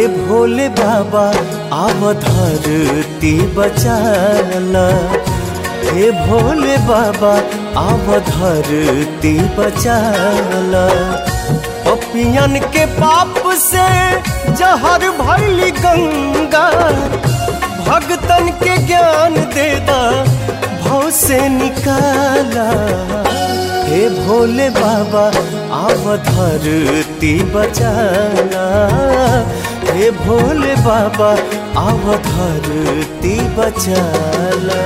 हे भोले बाबा आवधरती बचाला हे भोले बाबा आवधरती बचाला पपियन के पाप से जहर भैली गंगा भगतन के ज्ञान देदा भव से निकाला हे भोले बाबा आवधरती बचाना हे भोले बाबा आवधरती बचाला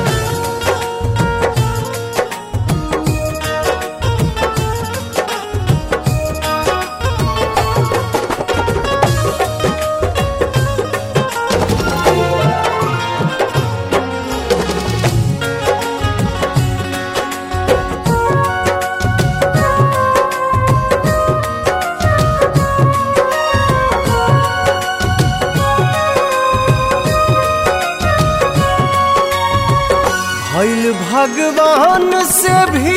भैल भगवान से भी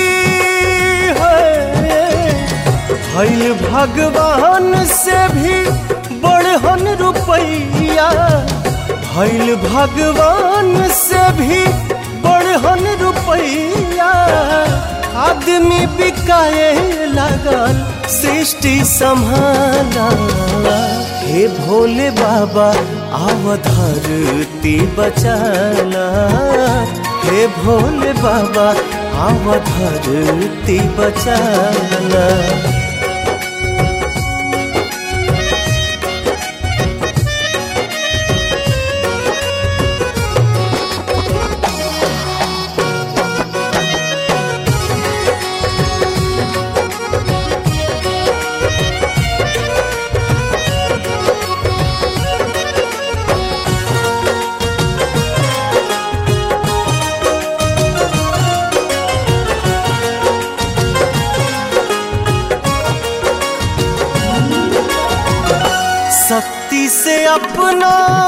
है भैल भगवान से भी बड़हन रुपैया भैल भगवान से भी बड़हन रुपैया आदमी बिकाए लगल सृष्टि संभाला हे भोले बाबा आवधरती बचाना हे भोले बाबा आवधरती बचाना शक्ति से अपना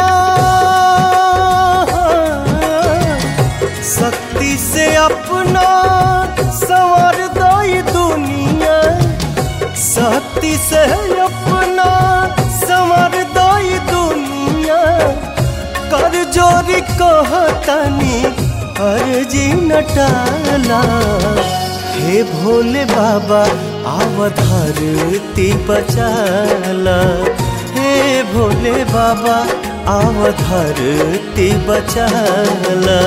शक्ति से अपना संवर दई दुनिया शक्ति से अपना संवर दई दुनिया कर जोरी कहतनी अर्जी नटाला हे भोले बाबा आवधरती बचाला हे भोले बाबा आवधरती बचाला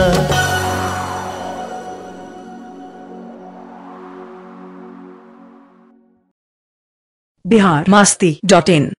बिहार मस्ती डॉट इन